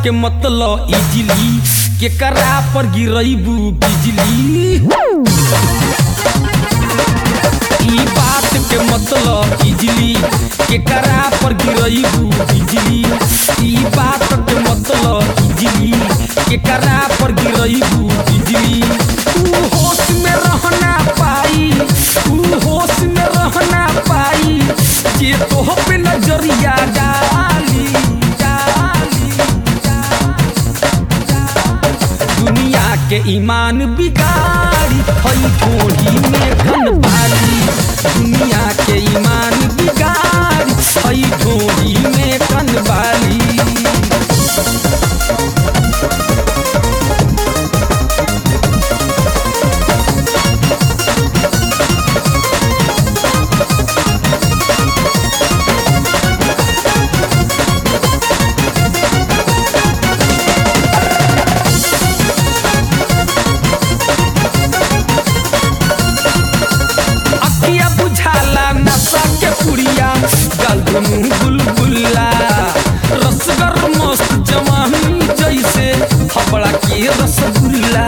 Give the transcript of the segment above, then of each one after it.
के मतलब इजली केकरा पर गिरैबू बिजली ई बात के मतलब इजली केकरा पर गिरैबू बिजली ई बात के मतलब इजली केकरा पर गिरैबू बिजली ऊ होश में रहना पाई ऊ होश में रहना पाई जे तोह पे नजरिया डाली डाली दुनिया के ईमान बिगाड़ी हई ठोड़ी में घन बाली दुनिया के ईमान बिगाड़ी हई ठोड़ी में घन बाली अखिया बुझाला नशा के पुड़िया गल दुनू गुलगुल्ला रसगर मस्त जवानी जैसे हबड़ा के रसगुल्ला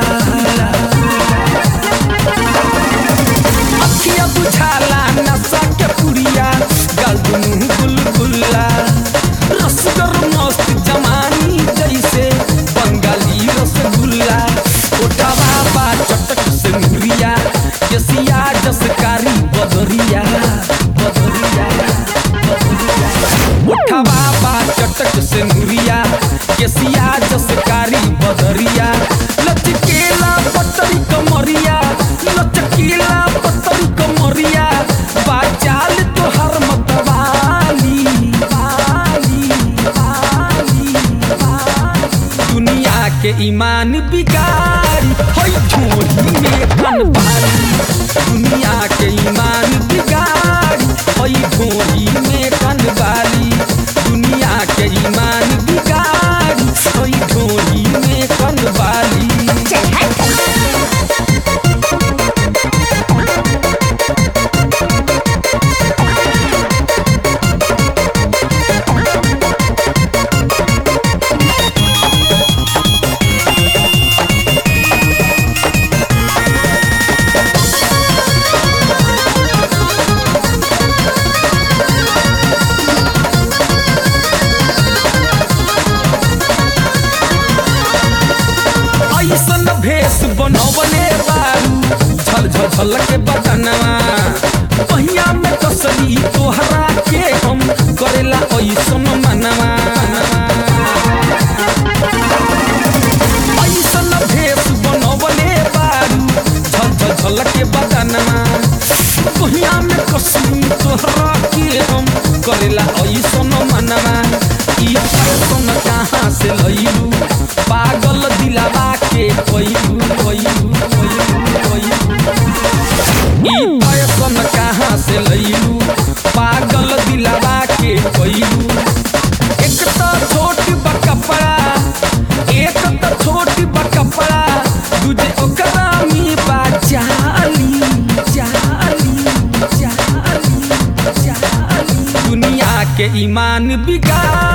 अखिया बुझाला नशा के पुड़िया गल दुनू गुलगुल्ला रसगर मस्त जवानी जैसे बंगाली रसगुल्ला ओठवा बा चटक से मुरिया केसिया जसकारी बदरिया बदरिया बदरिया ओठवा बा चटक से मुरिया केसिया जसकारी बदरिया लचकेला पतरी कमरिया लचकेला पतरी कमरिया बाचाल तोहर मतवाली वाली वाली वाली दुनिया के ईमान बिगाड़ी हई झोली में कन बाली दुनिया के ईमान बिगाड़ी हई झोली में कन बाली दुनिया के ईमान बिगाड़ी हई झोली में कन बाली चल हट ऐसन भेष बनवले बारू झल झल झल के बदनवा पहिया में कसली तोहरा के हम करेला ऐसन मनवा ऐसन भेष बनवले बारू झल झल झल के बदनवा पहिया में कसली तोहरा के हम करेला ऐसन मनवा ई फैशन कहाँ से लइलू पागल दिलावा के कोइलू कोइलू कोइलू कोइलू ई फैशन कहाँ से लइलू पागल दिलावा के कोइलू एक तो छोट बा कपड़ा एक तो छोट बा कपड़ा दूजे ओकरा में बा जाली जाली जाली जाली दुनिया के ईमान बिगाड़